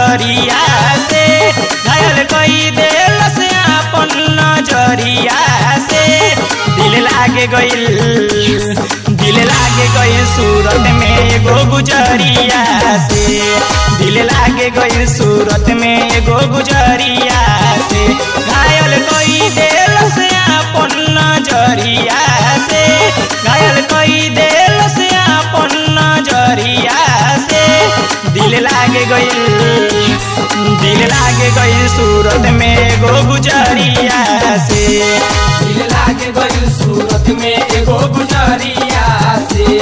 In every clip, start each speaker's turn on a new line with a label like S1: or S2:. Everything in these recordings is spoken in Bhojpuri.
S1: गुजरिया से घायल कई दिल से अपन नजरिया से दिल लागे गइल दिल लागे गइल सूरत में एगो गुजरिया से दिल लागे गइल सूरत में एगो गुजरिया से घायल कई दिल से अपन नजरिया से घायल कई दिल से अपन नजरिया से दिल लागे गइल दिल लागे गइल सूरत में एगो गुजरिया से
S2: दिल लागे गइल सूरत में एगो गुजरिया से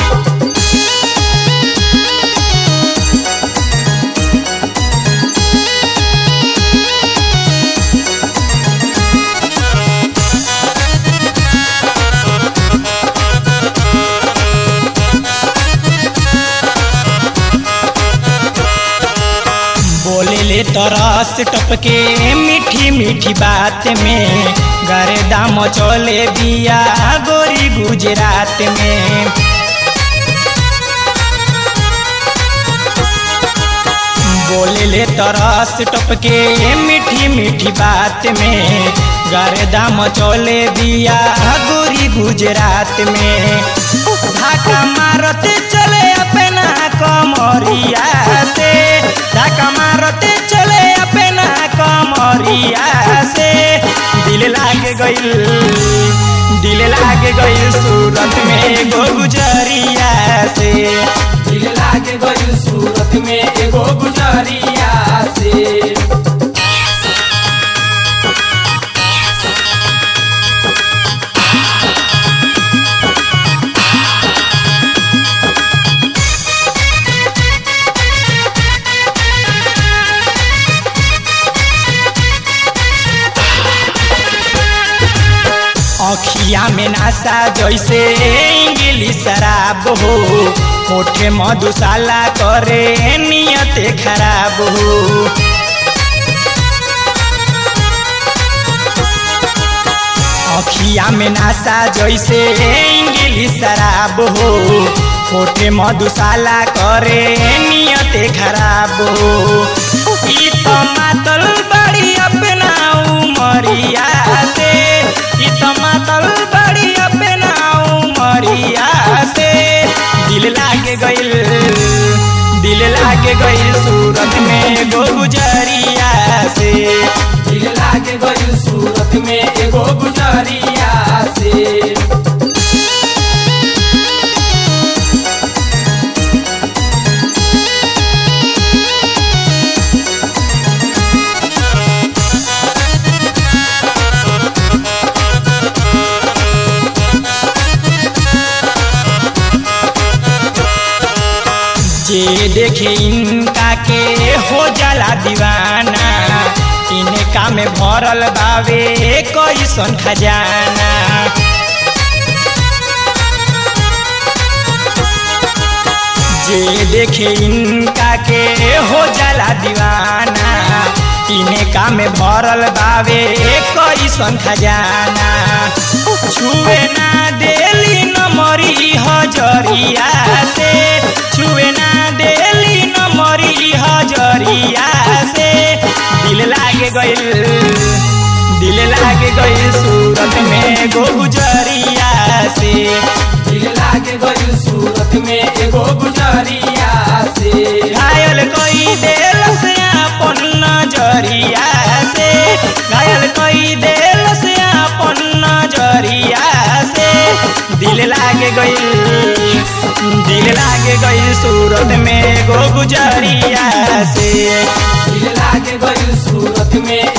S1: बोले ले तरस टपके मीठी मीठी बात में गरे दाम चले दिया गोरी गुजरात में बोले ले तरस टपके मीठी मीठी बात में गरे दाम चले दिया गोरी गुजरात में धाका मारते चले अपना कमरिया से धाका मारते चले अपना कमरिया से दिल लागे गइल दिल लागे गइल सूरत में एगो गुजरिया से
S2: दिल लागे गइल सूरत में एगो गुजरिया से
S1: अखिया में नासा जैसे इंग्लिश शराब हो होठे मधुशाला करे नियत खराब हो अखिया में नासा जैसे इंग्लिश शराब हो होठे मधुशाला करे नियत खराब हो ई तो मातल बड़ी अपना उमरिया से ई तो मातल बड़ी अपना उमरिया से दिल लागे गइल दिल लागे गइल सूरत में गो गुजरिया से
S2: दिल लागे गइल सूरत में एगो गुजरिया से
S1: जे देखे इनका के हो जाला दीवाना इनका में भरल बावे कैसन खजाना जे देखे इनका के हो जाला दीवाना इनका में भरल बावे कैसन खजाना छुए ना देली नमरी हजरिया से छुए ना देली नमरी हजरिया से दिल लागे गइल दिल लागे गइल सूरत में गो गुजरिया से
S2: दिल लागे गइल सूरत में एगो गुजरिया से
S1: घायल कई दिल से अपन नजरिया से घायल कई दिल से अपन नजरिया से दिल लागे गइल दिल लागे गइल सूरत में गो गुजरिया से
S2: दिल लागे गइल सूरत में